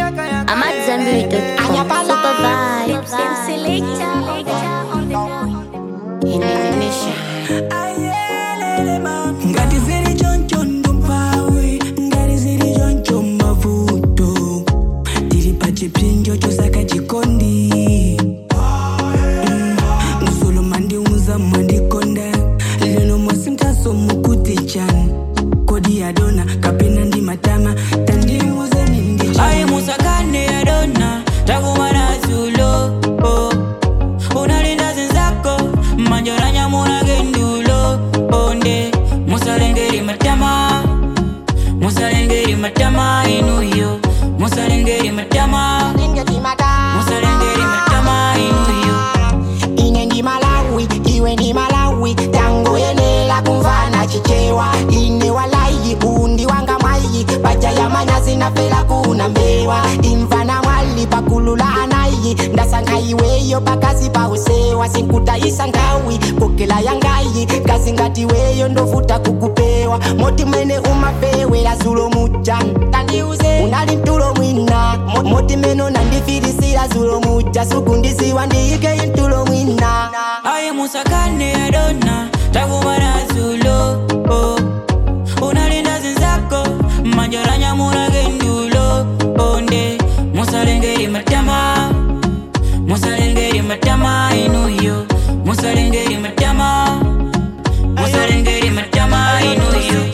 I'm at Zambiri.com. Super vibes. ngati zili choncho ndumpawe ngati zili choncho mavuto tili pa chipsinjo chosaka chikondi Mm, musuluma ndiuza mwandikonda lero mwasintaso mukuti chani kodi yadona kapena ndi matama tandiuzeni ndi Ai musakane ya dona takumana zulo oh. unalinda zenzako manjoranya muna gendulo onde musalengeri matama musalengeri matama inuyo musalengeri matama musalengeri matama inuyo ine ndi malawi iwe ndi malawi tango yenera kumvana chichewa ine walayi undi wanga mwayi paja ya manyazi nafera kuna mbewa imvana mwali pakulula anayi ndasankha iweyo pakazi pa usewa sinkutayisa ngawi kokela yangayi kazi ngati weyo ndovuta kukupewa moti mwene umapewera zulo muja tandiuze unali mtulo mwina Mo- moti meno nandifirisira zulo muja sukundisiwa ndiyike intulo mwina Ai musakane ya dona takumana zulo oh. unalinda zenzako manjoranya muna gendulo onde musalengeri matama musalengeri matama inuyo musalengeri matama musalengeri matama inuyo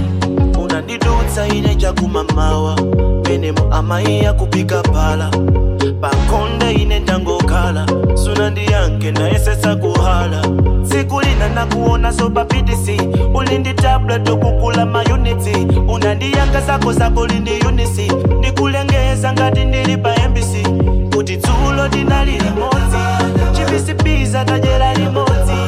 unandidutsa ine chakumamawa menemo amayi akupika pala pakonde ine ndangokhala sunandiyanke nayesetsa kuhala tsiku lina nakuona sopapitisi ulindi tablet okukula mayunitsi unandiyanka zako zako lindi unisi ndikulengeza ngati ndili pa embisi kuti dzulo dinali limodzi chipisipiza tajera limodzi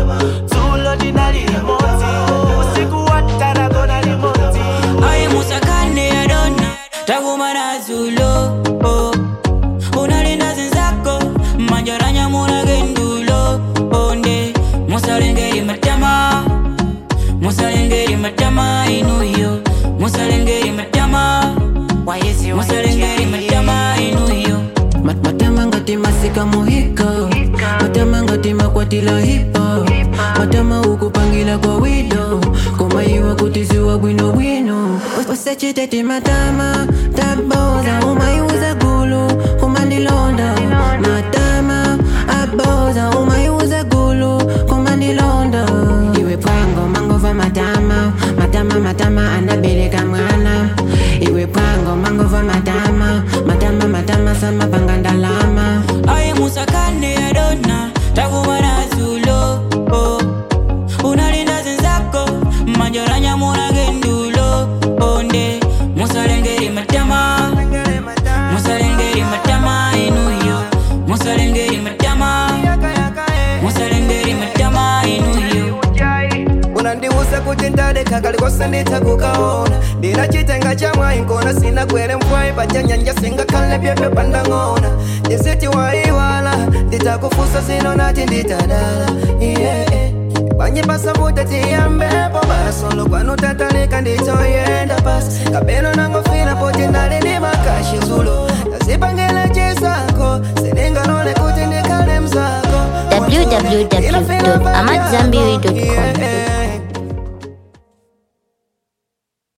dzulo dinali limodzi usiku wataragona limodzi Ai musakane ya dona takumana zulo oh. unalinda zenzako manjoranya muna gendulo onde musalengeri matama musalengeri matama inuyo musalengeri matama musalengeri matama inuyo Mat- matama ngati masika muhiko matama ngati makwatila hipo matama ukupangila kwa wido koma iwa kutiziwa bwinobwino usachiteti matama taboza umaiuza gulu kumandilonda matama aboza umaiuza gulu kumandilonda iwe pwango mangova matama matama matama anabeleka mwana iwe pwango mangova matama matama matama sama panga ndalama Ai musakane ya dona takumana zulo oh. unalinda zenzako manjoranya muna gendulo onde musalengeri matama musalengeri matama inuyo musalengeri matama musalengeri matama inuyo unandiuza kuti ndadeka kalikose nditakukaona ndina chitenga cha mwayi nkona sina kwere mfwayi pachanyanja singakhale pyepyo pandang'ona ndisiti waiwala nditakufusa sino nati nditadala yeah. panyipasaputa tiyambepo basolo kwanu tatalika ndichoyenda pasi kapeno nangofina poti ndali ndi makashi zulo ndazipangile chisako siningalole kuti ndikhale mzako www.amatzambiri.com.